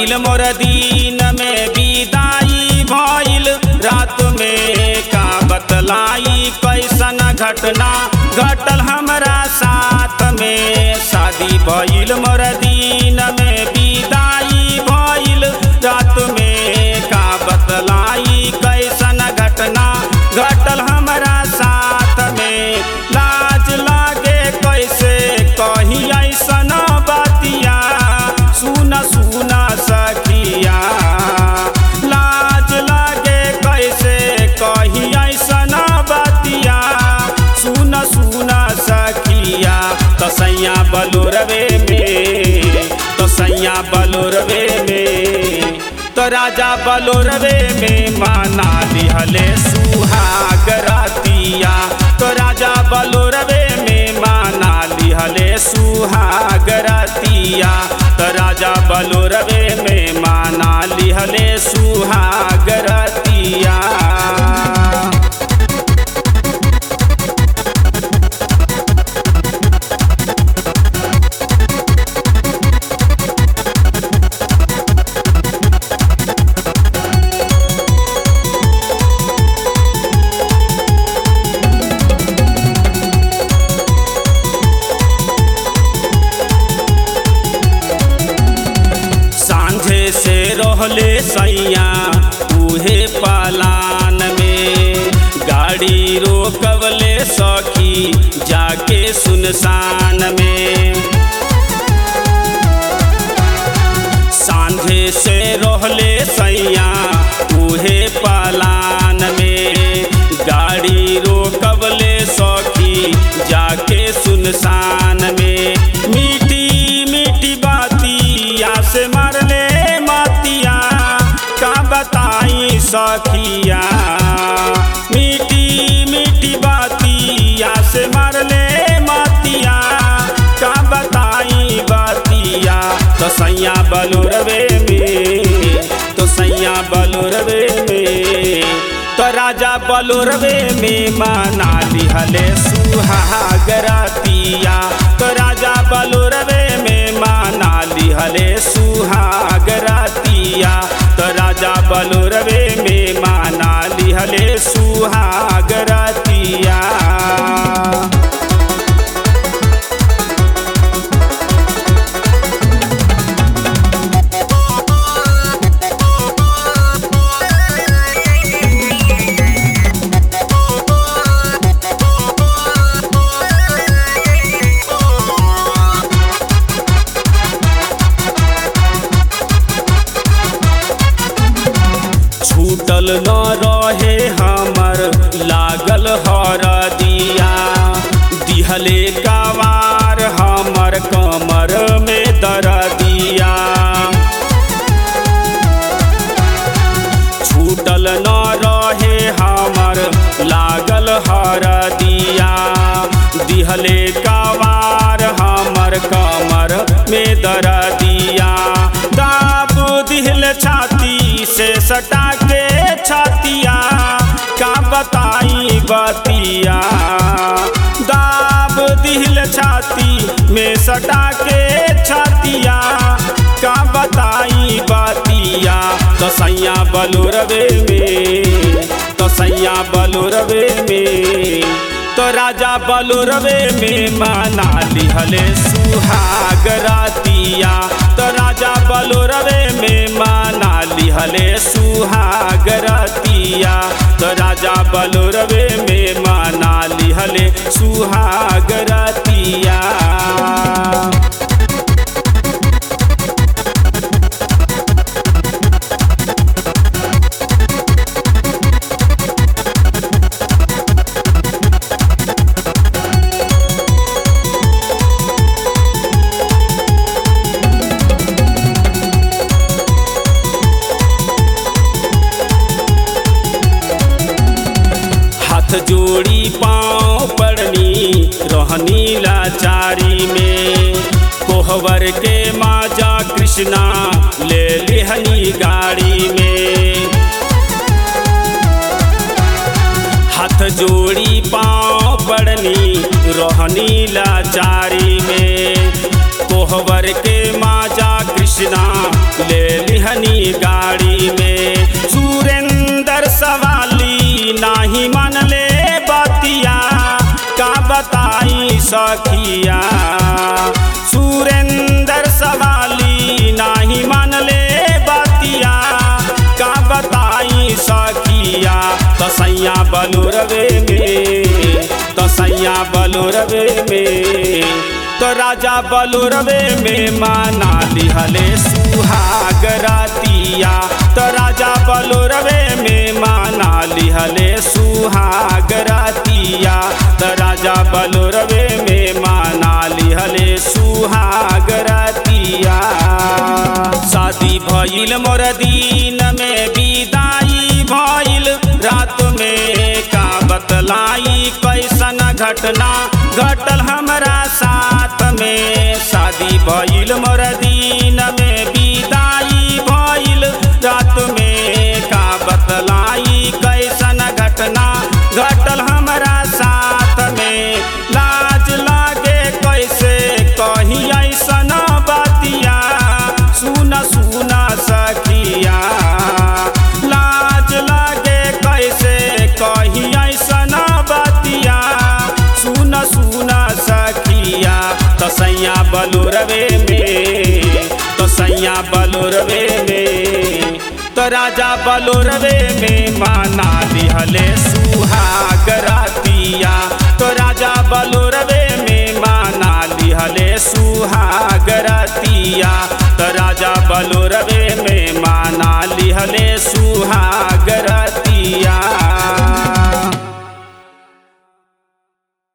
भइल मोर दिन में विदाई भइल रात में का बतलाई कैसन घटना घटल हमरा साथ में शादी भइल मोर दिन में विदाई भइल रात में का बतलाई कैसन घटना घटल हमरा साथ में लाज लागे कैसे कही ऐसन बतिया सुन सुन सखिया लाज लागे कैसे कही ऐसन बतिया सुन सुन सखिया तसैया बलुरवे में तसैया बलुरवे में तो राजा बलुरवे में माना लिहले सुहाग रातिया तो राजा बलुरवे में माना लिहले सुहाग रातिया तो राजा बलुरवे में माना लिहले सुहाग रातिया सांझे से रहले सैया उहे पलान में गाड़ी रोकवले सखी जाके सुनसान में सांझे से रहले सैया उहे पलान में गाड़ी रोकवले सखी जाके सुनसान में मीठी मीठी बातिया से मरले मातिया का बताई सखिया मीठी मीठी बातिया से मरले मातिया का बताई बातिया तो सैया बलुरवे में तो सैया बलुरवे में तो राजा बलुरवे में माना लिहले सुहाग रातिया तो राजा बलुरवे में माना लिहले सुहाग रातिया तो राजा बलुरवे में माना लिहले सुहाग रातिया छूटल न रहे हमर लागल हर दिया दिहले कवार हमर कमर में दर दिया छूटल न रहे हमर लागल हर दिया दिहले कवार हमर कमर में दर दिया दाब दिहल छाती से सटा के छातिया का बताई बतिया दाब दिहल छाती में सटा के छातिया का बताई बतिया तो सैया बलुरवे में तो सैया बलुरवे में तो राजा बलुरवे में माना लिहले सुहाग रातिया तो राजा बलुरवे में माना लिहले सुहाग रातिया तो राजा बलुरवे में माना लिहले सुहाग रातिया हाथ जोड़ी पाँव पड़नी रहनी लाचारी में कोहबर के माजा कृष्णा ले लिहनी गाड़ी में हाथ जोड़ी पाँव पड़नी रहनी लाचारी में कोहबर के माजा कृष्णा ले लिह दिहनी गाड़ी में सुरेंद्र सवाली नाही मनले बतिया का बताई सखिया सुरेंद्र सवाली नाही मनले बतिया का बताई सखिया तसैया बलुरवे में तसैया बलुरवे में तो राजा बलुरवे में माना लिहले सुहाग रातिया तो राजा बलुरवे में माना लिहले सुहाग रातिया तो राजा बलुरवे में माना लिहले सुहाग रातिया शादी भइल मोर दिन में विदाई भइल रात में का बतलाई कैसन घटना घटल हमरा साथ में शादी भइल मोर दिन में विदाई भइल रात में का बतलाई कैसन घटना घटल हमरा साथ में लाज लागे कैसे कही ऐसन बतिया सुन सुन सखिया लाज लागे कैसे कही ऐसन बतिया सुन सुन सखिया तसैया बलुरवे में तसैया बलुरवे में तो राजा बलुरवे में माना लिहले सुहाग रातिया तो राजा बलुरवे में माना लिहले सुहाग रातिया तो राजा बलुरवे में